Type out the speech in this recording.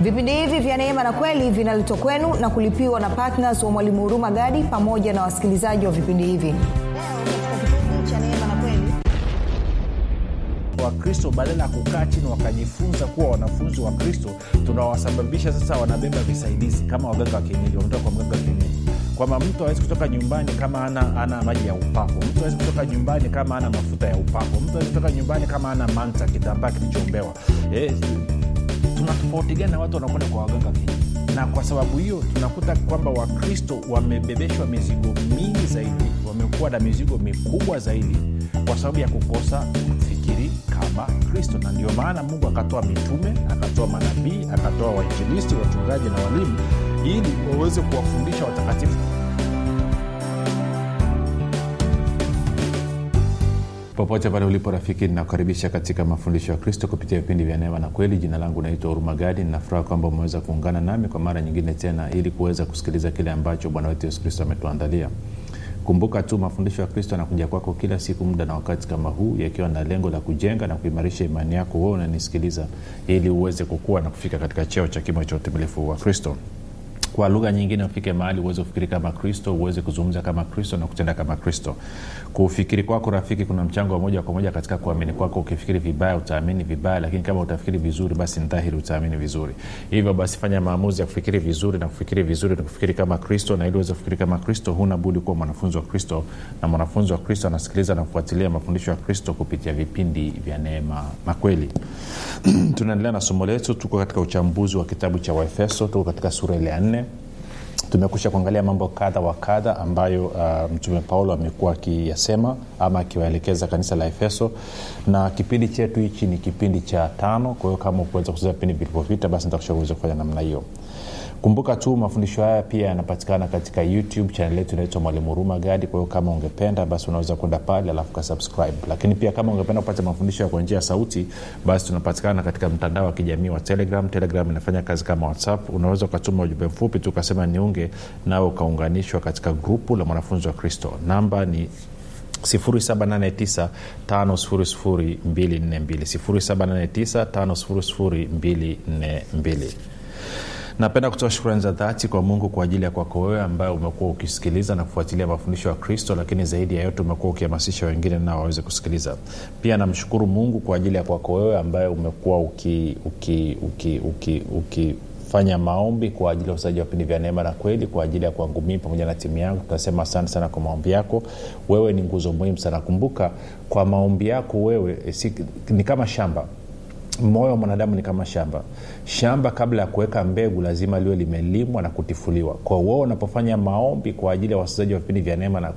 vipindi hivi vya neema na kweli vinaletwa kwenu na kulipiwa na ptns wa mwalimu huruma gadi pamoja na wasikilizaji wa vipindi hivi leo katika kipindi cha neema na kweli wakristo badala ya kukaa chini wakajifunza kuwa wanafunzi wa kristo tunawasababisha sasa wanabeba visaidizi kama waganga wa kienyeji wametoka kwa mganga wa kienyeji kwamba mtu awezi kutoka nyumbani kama ana, ana maji ya upako mtu awezi kutoka nyumbani kama ana mafuta ya upako mtu awezi kutoka nyumbani kama ana manta kitambaa kilichoombewa eh, tuna tofauti gani na watu wanakwenda kwa waganga wa kienyeji na kwa sababu hiyo tunakuta kwamba wakristo wamebebeshwa mizigo mingi zaidi wamekuwa na mizigo mikubwa zaidi kwa sababu ya kukosa kufikiri kama kristo na ndio maana mungu akatoa mitume akatoa manabii akatoa wainjilisti wachungaji na walimu ili waweze kuwafundisha watakatifu popote pale ulipo rafiki ninakukaribisha katika mafundisho ya kristo kupitia vipindi vya neema na kweli jina langu naitwa hurumagadi ninafuraha kwamba umeweza kuungana nami kwa mara nyingine tena ili kuweza kusikiliza kile ambacho bwana wetu yesu kristo ametuandalia kumbuka tu mafundisho ya kristo yanakuja kwako kila siku muda na wakati kama huu yakiwa na lengo la kujenga na kuimarisha imani yako wewe unanisikiliza ili uweze kukua na kufika katika cheo cha kimo cha utimilifu wa kristo kwa lugha nyingine ufike mahali uweze kufikiri kama kristo uweze kuzungumza kama kristo na kutenda kama kristo kufikiri kwako rafiki kuna mchango wa moja kwa moja katika kuamini kwako ukifikiri vibaya utaamini vibaya lakini kama utafikiri vizuri basi ni dhahiri utaamini vizuri hivyo basi fanya maamuzi ya kufikiri vizuri na kufikiri vizuri na kufikiri kama kristo na ili uweze kufikiri kama kristo huna budi kuwa mwanafunzi wa kristo na mwanafunzi wa kristo anasikiliza na kufuatilia mafundisho ya kristo kupitia vipindi vya neema na kweli tunaendelea na somo letu tuko katika uchambuzi wa kitabu cha waefeso tuko katika sura ile ya nne tumekusha kuangalia mambo kadha wa kadha ambayo uh, mtume paulo amekuwa akiyasema ama akiwaelekeza kanisa la efeso na kipindi chetu hichi ni kipindi cha tano kwa hiyo kama ukuweza kucheza vipindi vilivyopita basi nitakushauriza kufanya namna hiyo kumbuka tu mafundisho haya pia yanapatikana katika youtube chanel yetu inaitwa mwalimu huruma gadi kwa hiyo kama ungependa basi unaweza kwenda pale alafu kasubscribe lakini pia kama ungependa kupata mafundisho ya kwa njia ya sauti basi tunapatikana katika mtandao wa kijamii wa telegram telegram inafanya kazi kama whatsapp unaweza ukatuma ujumbe mfupi tu ukasema niunge nawe ukaunganishwa katika grupu la mwanafunzi wa kristo namba ni 789 napenda kutoa shukrani za dhati kwa mungu kwa ajili ya kwako wewe ambaye umekuwa ukisikiliza na kufuatilia mafundisho ya kristo lakini zaidi ya yote umekuwa ukihamasisha wengine nao waweze kusikiliza pia namshukuru mungu kwa ajili ya kwako wewe ambaye umekuwa uki, uki, uki, uki, uki fanya maombi kwa ajili ya usaji wa vipindi vya neema na kweli kwa ajili ya kwangu mii pamoja na timu yangu tunasema asante sana kwa maombi yako wewe ni nguzo muhimu sana kumbuka kwa maombi yako wewe si, ni kama shamba moyo wa mwanadamu ni kama shamba shamba kabla ya kuweka mbegu lazima liwe limelimwa na kutifuliwa kwa uo unapofanya maombi kwa ajili ya wasikilizaji wa vipindi vya neema na